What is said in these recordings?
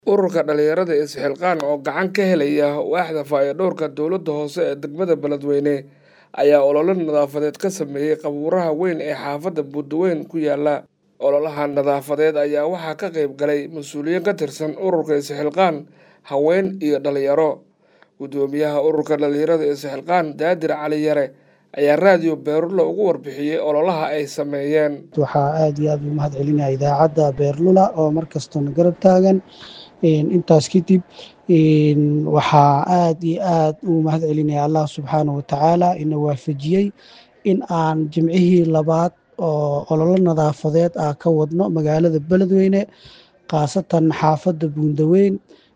ururka dhalinyarada isxilqaan oo gacan ka helaya waaxda faa'iidowrka dowladda hoose ee degmada beledweyne ayaa olole nadaafadeed ka sameeyey qabuuraha weyn ee xaafadda buudaweyn ku yaala ololaha nadaafadeed ayaa waxaa ka qayb galay mas-uuliyiin ka tirsan ururka isxilqaan haween iyo dhalinyaro guddoomiyaha ururka dhalinyarada isxilqaan daadir cali yare ayaa raadiyo beerlula ugu warbixiyey ololaha ay sameeyeen waxaa aada iyo aada u mahad celinaya idaacadda beerlula oo markastona garab taagan intaas kadib waxaa aada iyo aada u mahad celinaya allah subxaana watacaala ina waafajiyey in aan jimcihii labaad oo ololo nadaafadeed ah ka wadno magaalada beledweyne khaasatan xaafadda buundaweyn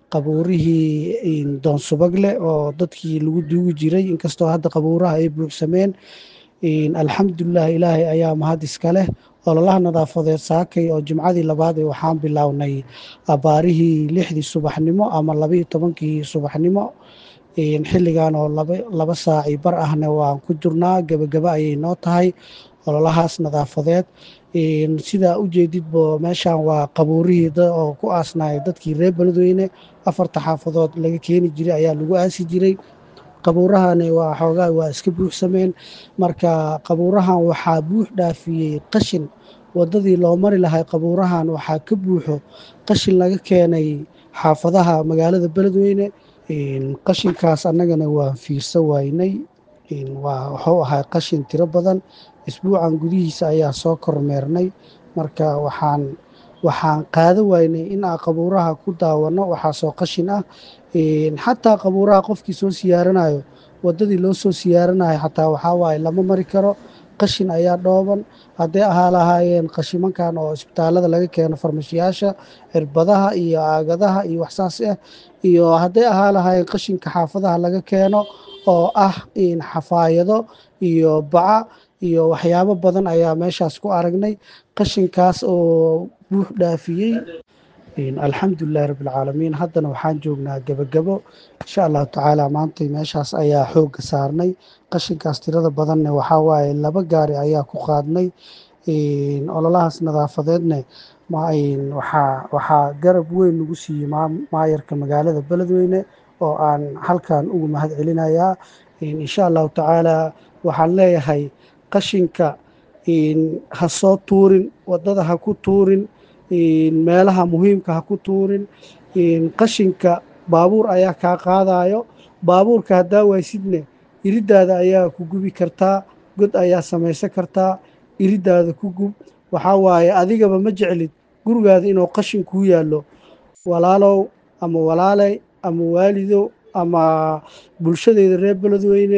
qabuurihii doonsubagle oo dadkii lagu duugi jiray inkastoo hadda qabuuraha ay buuxsameen alxamdulilah ilaahay ayaa mahad iska leh ololaha nadaafadeed saakay oo jimcadii labaad ee waxaan bilownay abaarihii lixdii subaxnimo ama labaiyo tobankii subaxnimo xilligan oo laba saaci bar ahna waan ku jirnaa gebagaba ayay noo tahay ololahaas nadaafadeed sidaa u jeedidbo meeshan waa qabuurihii oo ku aasnaya dadkii reer beledweyne afarta xaafadood laga keeni jiray ayaa lagu aasi jiray qabuurahani waa xoogaa waa iska buuxsameen marka qabuurahan waxaa buux dhaafiyey qashin wadadii loo mari lahay qabuurahan waxaa ka buuxo qashin laga keenay xaafadaha magaalada beledweyne qashinkaas annagana waan fiirsa waynay waa wuxuu ahaa qashin tiro badan isbuucan gudihiisa ayaa soo kormeernay marka waxaan waxaan qaada waynay in aan qabuuraha ku daawano waxaasoo qashin ah xataa qabuuraha qofkii soo siyaaranayo wadadii loo soo siyaaranayo xataa waxaa waaye lama mari karo qashin ayaa dhooban hadday ahaa lahaayeen qashimankan oo isbitaalada laga keeno farmashiyaasha cirbadaha iyo aagadaha iyo waxsaas ah iyo hadday ahaa lahaayeen qashinka xaafadaha laga keeno oo ah xafaayado iyo baca iyo waxyaabo badan ayaa meeshaas ku aragnay qashinkaas oo buux dhaafiyey alxamdulilahi rabbilcaalamiin haddana waxaan joognaa gebagabo insha allahu tacaala maanta meeshaas ayaa xoogga saarnay qashinkaas tirada badanne waxaa waaye laba gaari ayaa ku qaadnay ololahaas nadaafadeedne waxaa garab weyn nagu siiyey maayarka magaalada beledweyne oo aan halkan ugu mahad celinayaa insha allahu tacaala waxaan leeyahay qashinka ha soo tuurin wadada ha ku tuurin meelaha muhiimka ha ku tuurin qashinka baabuur ayaa kaa qaadayo baabuurka haddaa waysidne iridaada ayaa ku gubi kartaa god ayaa samaysan kartaa iridaada ku gub waxaa waaye adigaba ma jeclid gurigaada inuu qashin kuu yaallo walaalow ama walaaley ama waalidow ama bulshadeyda reer beledweyne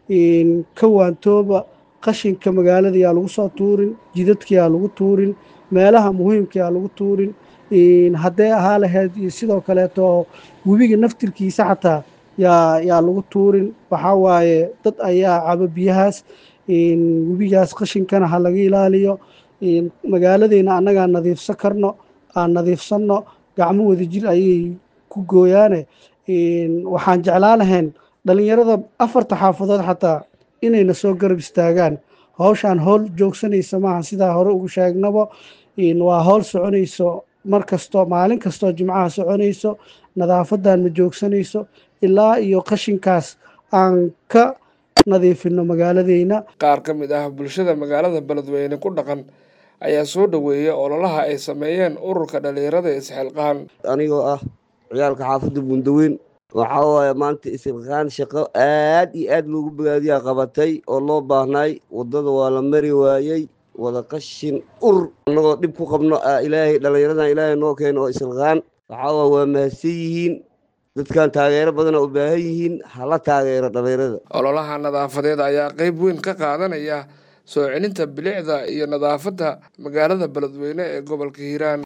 ka waantooba qashinka magaalada yaa lagu soo tuurin jidadka yaa lagu tuurin meelaha muhiimka yaa lagu tuurin hadday ahaa lahayd iyo sidoo kaleeto webiga naftirkiisa xataa yaa yaa lagu tuurin waxaa waaye dad ayaa cabo biyahaas webigaas qashinkana ha laga ilaaliyo magaaladeyna annagaa nadiifsan karno aan nadiifsanno gacmo wadajir ayay ku gooyaane waxaan jeclaa lahayn dhalinyarada afarta xaafadood xataa inayna soo garab istaagaan howshaan howl joogsanaysa maaha sidaa hore ugu sheegnabo waa howl soconayso mar kastoo maalin kastoo jimcaha soconayso nadaafadan ma joogsanayso ilaa iyo qashinkaas aan ka nadiifino magaaladeyna qaar ka mid ah bulshada magaalada beledweyne ku dhaqan ayaa soo dhoweeyay ololaha ay sameeyeen ururka dhalinyarada isxilqaan anigoo ah ciyaalka xaafadda buundaweyn waxaa waaye maanta isxilqaan shaqo aad iyo aad loogu bogaadiyaa qabatay oo loo baahnay waddada waa la mari waayey wada qashin ur annagoo dhib ku qabno ilaahay dhallinyaradan ilaahay noo keeno oo isxilqaan waxaa waa waa mahadsan yihiin dadkan taageero badana u baahan yihiin hala taageero dhallinyarada ololaha nadaafadeed ayaa qayb weyn ka qaadanaya soo celinta bilicda iyo nadaafadda magaalada beledweyne ee gobolka hiiraan